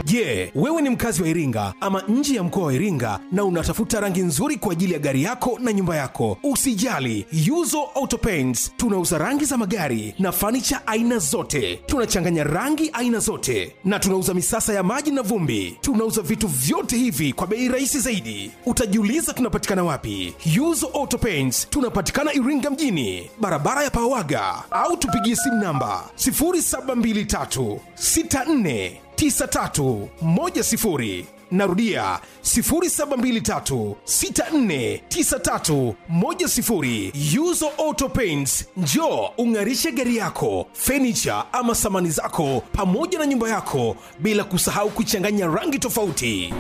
Je, wewe ni mkazi wa Iringa ama nje ya mkoa wa Iringa na unatafuta rangi nzuri kwa ajili ya gari yako na nyumba yako? Usijali, Yuzo Auto Paints tunauza rangi za magari na fanicha aina zote. Tunachanganya rangi aina zote na tunauza misasa ya maji na vumbi. Tunauza vitu vyote hivi kwa bei rahisi zaidi. Utajiuliza tunapatikana wapi? Yuzo Auto Paints tunapatikana Iringa mjini, barabara ya Pawaga, au tupigie simu namba 0723 64 9310 narudia 0723649310 yuzo auto paints njo ung'arishe gari yako fenicha ama samani zako pamoja na nyumba yako bila kusahau kuchanganya rangi tofauti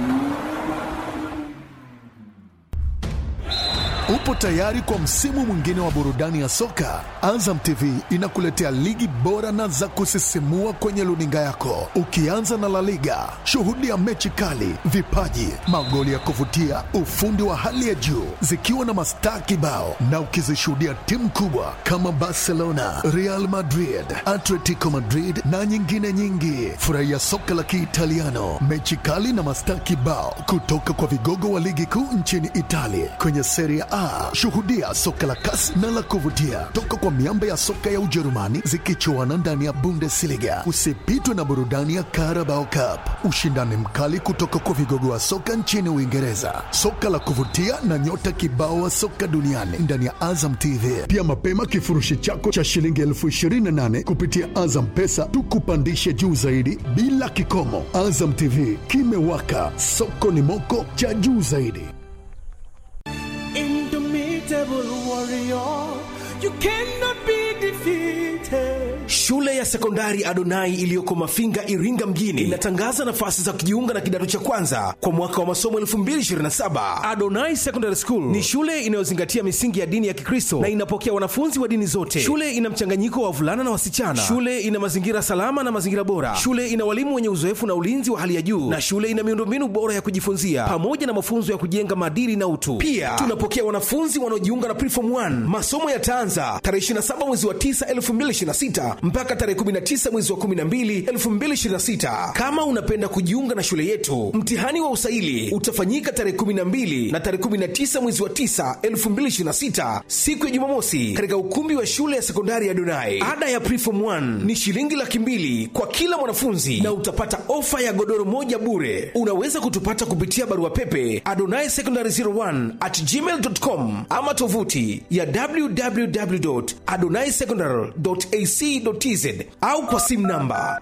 Upo tayari kwa msimu mwingine wa burudani ya soka? Azam TV inakuletea ligi bora na za kusisimua kwenye luninga yako, ukianza na La Liga. Shuhudia mechi kali, vipaji, magoli ya kuvutia, ufundi wa hali ya juu, zikiwa na mastaa kibao, na ukizishuhudia timu kubwa kama Barcelona, Real Madrid, Atletico Madrid na nyingine nyingi. Furahia soka la Kiitaliano, mechi kali na mastaa kibao kutoka kwa vigogo wa ligi kuu nchini Italia kwenye Serie A. Shuhudia soka la kasi na la kuvutia toka kwa miamba ya soka ya Ujerumani zikichuana ndani ya Bundesliga. Usipitwe na burudani ya Carabao Cup, ushindani mkali kutoka kwa vigogo wa soka nchini Uingereza, soka la kuvutia na nyota kibao wa soka duniani ndani ya Azam TV. Pia mapema kifurushi chako cha shilingi elfu ishirini na nane kupitia Azam Pesa tukupandishe juu zaidi bila kikomo. Azam TV kimewaka, soko ni moko cha juu zaidi. Indomitable warrior, you cannot be defeated. Shule ya sekondari Adonai iliyoko Mafinga, Iringa mjini inatangaza nafasi za kujiunga na kidato cha kwanza kwa mwaka wa masomo 2027. Adonai Secondary School ni shule inayozingatia misingi ya dini ya Kikristo na inapokea wanafunzi wa dini zote. Shule ina mchanganyiko wa wavulana na wasichana. Shule ina mazingira salama na mazingira bora. Shule ina walimu wenye uzoefu na ulinzi wa hali ya juu, na shule ina miundombinu bora ya kujifunzia pamoja na mafunzo ya kujenga maadili na utu. Pia tunapokea wanafunzi wanaojiunga na Preform 1. Masomo yataanza tarehe 27 mwezi wa 9 2026 mpaka tarehe 19 mwezi wa 12 2026. Kama unapenda kujiunga na shule yetu, mtihani wa usaili utafanyika tarehe 12 na tarehe 19 mwezi wa 9 2026, siku ya Jumamosi, katika ukumbi wa shule ya sekondari ya Donai. Ada ya Preform 1 ni shilingi laki mbili kwa kila mwanafunzi na utapata ofa ya godoro moja bure. Unaweza kutupata kupitia barua pepe adonai secondary 01 at gmail.com ama tovuti ya www.adonaisecondary.ac.tz au kwa simu namba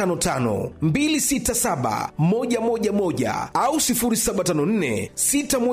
0655267111 au 0754